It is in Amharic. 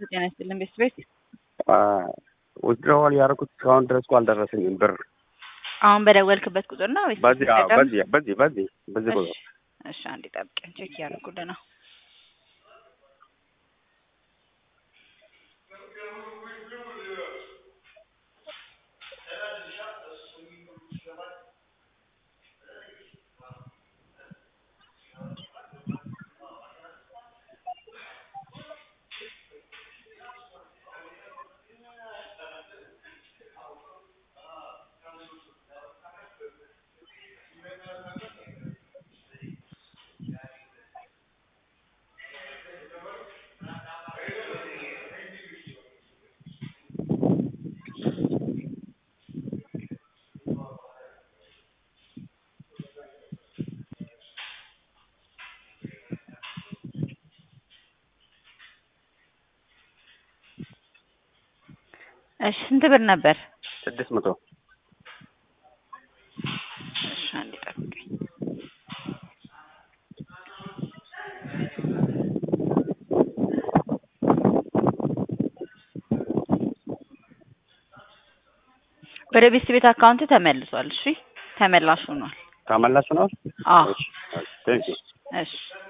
ጤና ይስጥልን ቤት ቤት ውድድረዋል ያደረኩት እስካሁን ድረስ እኮ አልደረሰኝም ብር። አሁን በደወልክበት ቁጥር ነው ወይስ በዚህ አዎ፣ ስትጠቀም? በዚህ በዚህ በዚህ በዚህ እሺ ቁጥር እሺ፣ አንዴ ጠብቀኝ፣ ቼክ እያደረኩልህ ነው። እሺ ስንት ብር ነበር? ስድስት መቶ እሺ አንዴ ጠብቀኝ። ወደ ቤት ቤት አካውንት ተመልሷል። እሺ ተመላሽ ሆኗል። ተመላሽ ነው። አዎ ቴንክ ዩ እሺ